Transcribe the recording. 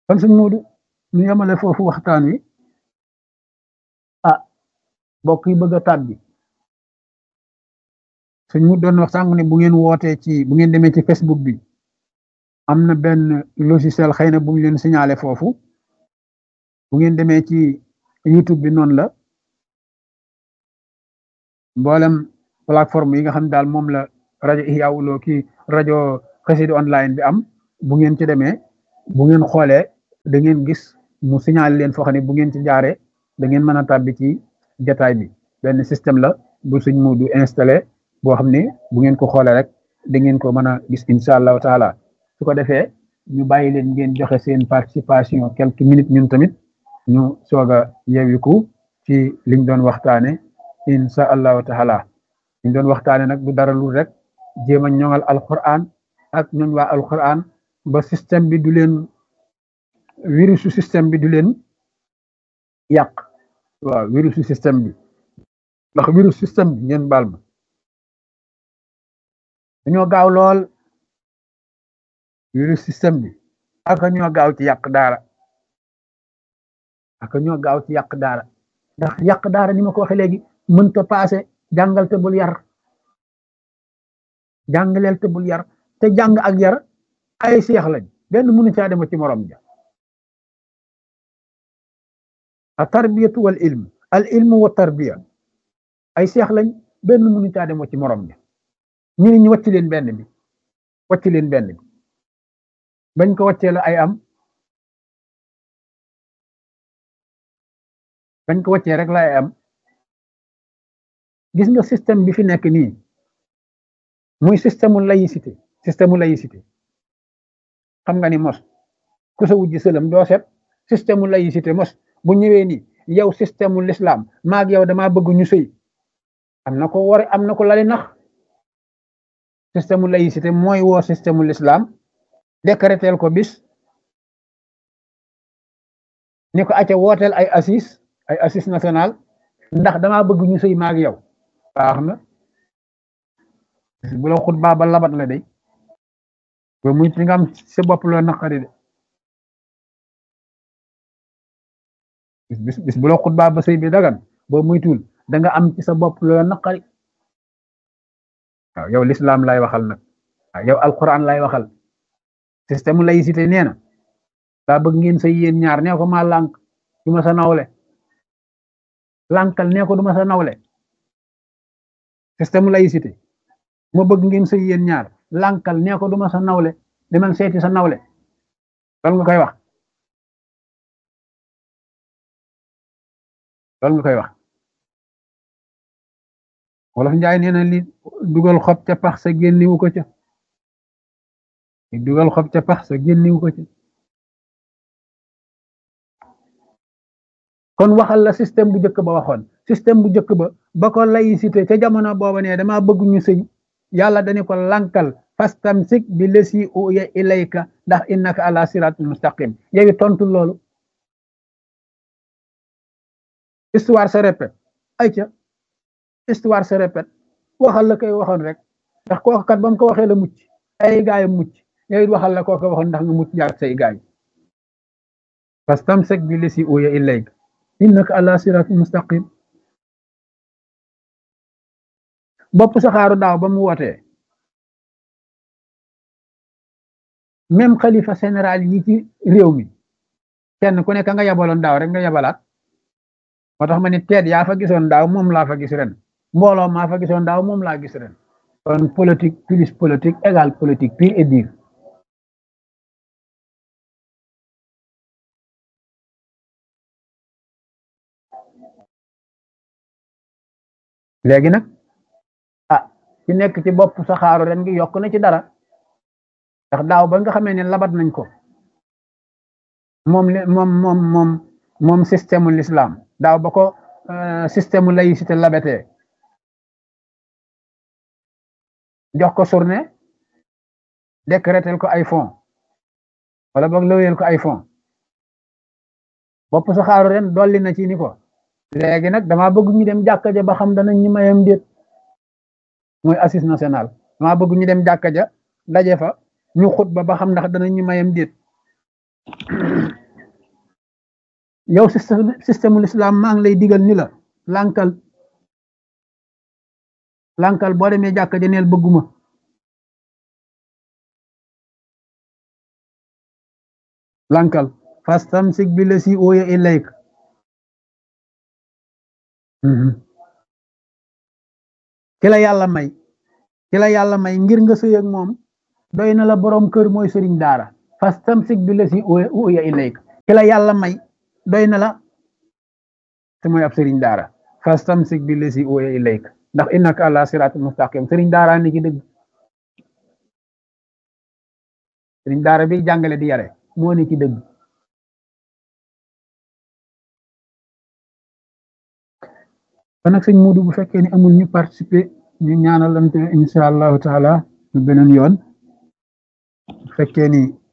kon sëñ Moodu ñu yemale foofu waxtaan wi ah mbokk yi bëgg a tàbbi sëñ mu doon wax sànq ne bu ngeen wootee ci bu ngeen demee ci Facebook bi am na benn logiciel xëy na bu ñu leen signalé foofu bu ngeen demee ci YouTube bi noonu la mboolem plateforme yi nga xam daal moom la rajo Ihya Woulo ki rajo Xassida online bi am bu ngeen ci demee bu ngeen xoolee da ngeen gis mu signalé leen foo xam ne bu ngeen ci jaaree da ngeen mën a tàbbi ci jataay bi benn système la bu suñ mu du installé boo xam ne bu ngeen ko xoolee rek da ngeen ko mën a gis incha allahu taala su ko defee ñu bàyyi leen ngeen joxe seen participation quelques minutes ñun tamit ñu soog a yewiku ci liñ doon waxtaane incha allahu taala liñ doon waxtaane nag du dara lu rek jéem a ñoŋal alquran ak ñooñ waa alquran ba système bi du leen virusu système bi du leen yàq waaw virusu système bi ndax virus système bi ngeen baal ma dañoo gaaw lool virus système bi ak ñoo gaaw ci yàq daara ak ñoo gaaw ci yàq daara ndax yàq daara ni ma ko waxee léegi mënta paase jàngal te bul yar jàngaleel te bul yar te jàng ak yar ay seex lañ benn mënu caa dem ci morom ja a tarbiyatu wal ilm al ilmu wa tarbiya ay seex lañ benn mënu caa dem ci morom ja ñu ne ñu wàcc leen benn bi wàcc leen benn bi bañ ko wàccee la ay am bañ ko wàccee rek la ay am gis nga système bi fi nekk nii muy système mu laïcité système mu laïcité xam nga ni mos ku sa wujji sëlam doo set système mu laïcité mos bu ñëwee ni yow système mu l'islam maag yow damaa bëgg ñu sëy am na ko war am na ko lali nax système mu laïcité mooy woo système mu l'islam décréteel ko bis ni ko acca wooteel ay assis ay assis national ndax damaa bëgg ñu sëy maag yow baax na bu la xutbaa ba labat la day ba muy ti nga am sa bopp loo naqari de bis bis bu la xutbaa ba sëy bi dagan boo muy tuul da nga am ci sa bopp loo naqari waaw yow l'islam lay waxal nag waaw yow alquran lay waxal système laïcité nee na daa bëgg ngeen sëy yéen ñaar nee ko maa lànk du ma sa nawle lànkal nee ko du ma sa nawle système laïcité ma bëgg ngeen sëy yéen ñaar lànkal nee ko du ma sa nawle demal seeti sa nawle loolu nga koy wax loolu nga koy wax wolof njaay nee na li dugal xob ca pax sa génniwu ko ca li dugal xob ca pax sa génniwu ko ca kon waxal la système bu njëkk ba waxoon système bu njëkk ba ba ko laïcité ca jamono booba ne dama bëgg ñu sëy yàlla dañu ko lankal fastamsik bi lesi uya ilayka ndax innaka ala siratul mustaqim yow tontu loolu histoire se répète ay ca histoire se répète waxal la koy waxoon rek ndax kooku kat ba mu ko waxee la mucc ay gaayam mucc yow it waxal la koo ko waxoon ndax nga mucc jaar say gaay fastamsik bi lesi uya ilayka innaka ala siratul mustaqim bopp saxaaru daaw ba mu wootee même xalifa général yi ci réew mi kenn ku nekk nga yabaloon daaw rek nga yabalaat moo tax ma ni teet yaa fa gisoon daaw moom laa fa gis ren mbooloo maa fa gisoon daaw moom laa gis ren kon politique plus politique égale politique pure et dure léegi nag ah ci nekk ci bopp saxaaru ren gi yokk na ci dara ndax daaw ba nga xamee ne labat nañ ko moom moom moom moom moom système mu l'islam daaw ba ko système mu laïcité labatee jox ko journée décrétel ko ay fonds wala boog lëweel ko ay fonds bopp saxaaru ren dolli na ci ni ko léegi nag dama bëgg ñu dem jàkka ja ba xam danañ ñu mayam déet mooy assise nationale dama bëgg ñu dem jàkka ja daje fa ñu xut ba ba xam ndax danañ ñu mayam déet yow système système l'islam maa ngi lay digal ni la lànkal lànkal boo demee jàkka ja neel bëgguma lànkal fastamsik bi la si ooya ilayk ki la yàlla may ki la yàlla may ngir nga sëy ak moom doy na la borom kër mooy sëriñ daara fastamsik bi la si ooya ilayk ki la yàlla may doy na la te mooy ab sëriñ daara fastamsik bi la si ooya ilayk ndax innaka ala siratul mustaqim sëriñ daara ni ci dëgg sëriñ daara bi jàngale di yare moo ni ci dëgg kon nag sëñ Muudu bu fekkee ni amul ñu participer ñu ñaanalante insha allahu taala ñu beneen yoon bu fekkee ni